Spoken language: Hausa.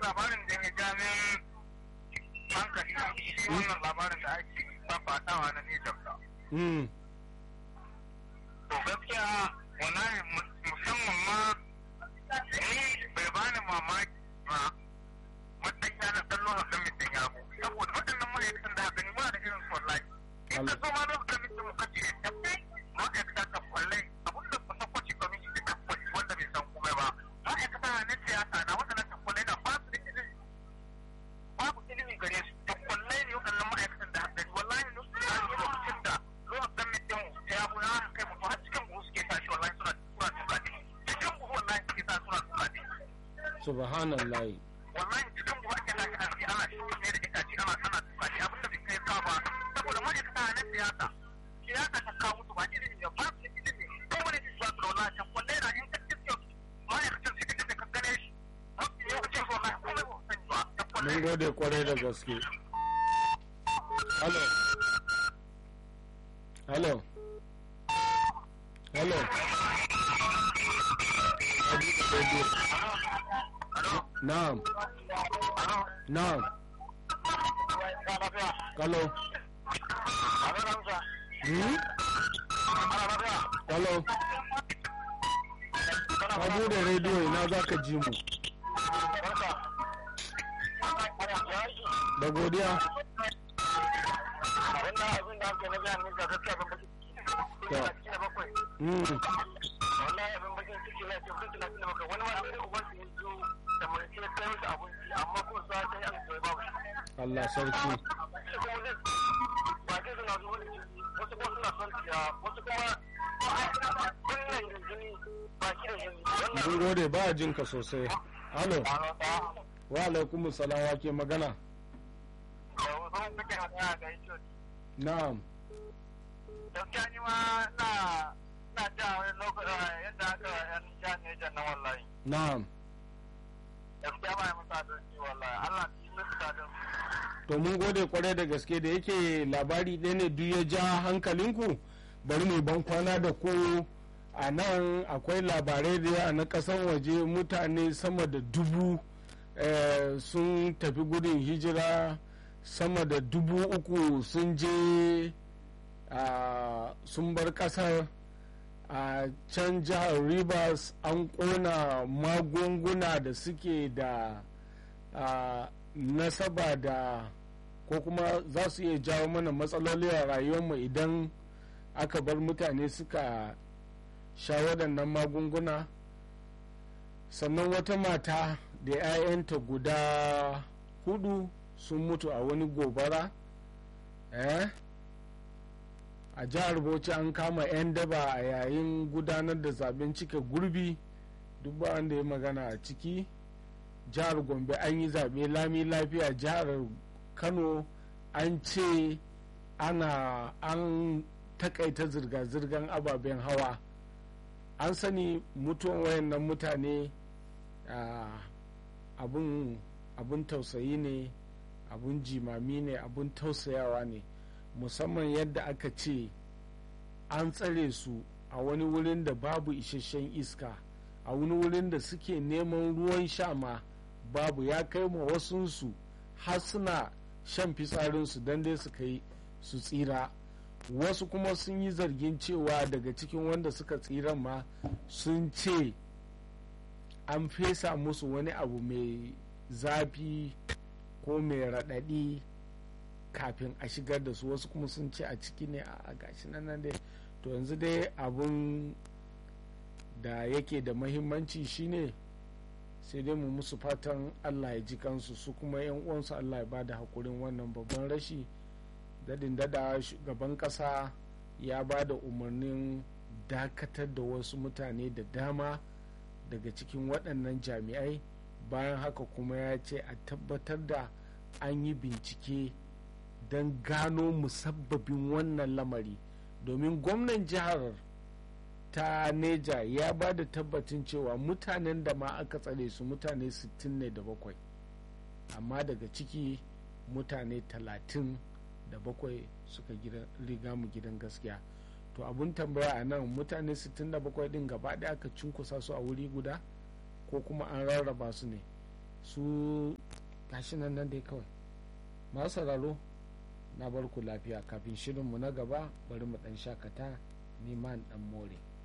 labarin da ya jami hankali shi wannan labarin da ake fafatawa na Nijar da. mm. To gaskiya wallahi musamman ma ni bai bani mamaki ba matsayi na dan lokacin mutum ya bu saboda waɗannan ma'aikatan da haka ni muna da irin su wallahi. In ka zo ma lokacin mutum muka ce ma'aikata ta kwallai abin da kusa kwaci kwamiti da tabbas wanda bai san komai ba. Ma'aikata na siyasa na waɗannan takwallai na ba su da ilimi babu ilimi gare su takwallai ne waɗannan ma'aikatan da haka wallahi ne lokacin da lokacin mutum ya bu ya kai mutu har cikin buhu suke tashi wallahi suna suna tuka ne cikin buhu wallahi suke sa suna tuka ne subhanallah wallahi cikin buhu ake tashi a ciki ana shi ne da itace ana ana tuka ne abin da bai kai ka ba saboda ma'aikata na siyasa siyasa ta kawo musu ba ilimi ne ba su da ilimi kowane su ba su da wallahi takwallai na in ka cikin ma'aikatan su da ka gane shi mafi yawancin su wallahi komai ba su sani ba takwallai mun gode kwarai da gaske hello hello hello na'am na'am hello hmm? hello ka bude rediyo ina za ka ji mu da godiya mm. Allah sarki mun gode ba jin ka sosai halo wa alaikum salam wa ke magana na'am gaskiya ni ma na na ja wani lokaci yadda aka yan ja ne jan na wallahi na'am gaskiya ba ya musa adalci wallahi Allah yi musu adalci to mun gode kwarai da gaske da yake labari ɗaya ne duk ya ja hankalinku bari mu ban kwana da ku a nan akwai labarai da yawa na ƙasan waje mutane sama da dubu eh, sun tafi gudun hijira sama da dubu uku sun je ah, sun bar ƙasar a can jihar rivers an ƙona magunguna da suke da ah, nasaba da ko kuma za su iya jawo mana matsaloli a rayuwarmu idan aka bar mutane suka sha waɗannan magunguna sannan wata mata da 'ya'yanta guda hudu sun mutu a wani gobara eh? a jihar bauchi an kama 'yan daba a yayin gudanar da zaben cike gurbi duk ba wanda ya magana a ciki jihar gombe an yi zaɓe lami lafiya jihar kano an ce ana an takaita zirga-zirgar ababen hawa an sani mutuwan wayannan mutane abun tausayi ne abun jimami ne abun tausayawa ne musamman yadda aka ce an tsare su a wani wurin da babu isasshen iska a wani wurin da suke neman ruwan sha ma babu ya kai ma wasunsu har suna shan fitsarinsu don dai su kai su tsira wasu kuma sun yi zargin cewa daga cikin wanda suka tsiran ma sun ce an fesa musu wani abu mai zafi ko mai raɗaɗi kafin a shigar da su wasu kuma sun ce a ciki ne a gashi nan dai to yanzu dai abun da yake da mahimmanci shine sai dai mu musu fatan allah ya ji kansu su kuma yan uwansu allah ya ba da haƙurin wannan babban rashi dadin dada shugaban ƙasa ya ba da umarnin dakatar da wasu mutane da dama daga cikin waɗannan jami'ai bayan haka kuma ya ce a tabbatar da an yi bincike don gano musabbabin wannan lamari domin gwamnan jihar ta neja ya ba da tabbacin cewa mutanen da ma aka tsare su mutane 60 ne da bakwai amma daga ciki mutane 37 suka riga mu gidan gaskiya to abun tambaya a nan mutane 67 din gaba ɗaya aka cunkusa su a wuri guda ko kuma an rarraba su ne su gashi nan nan dai kawai masu sauraro na bar ku lafiya kafin shirinmu na gaba bari mu dan shakata neman dan more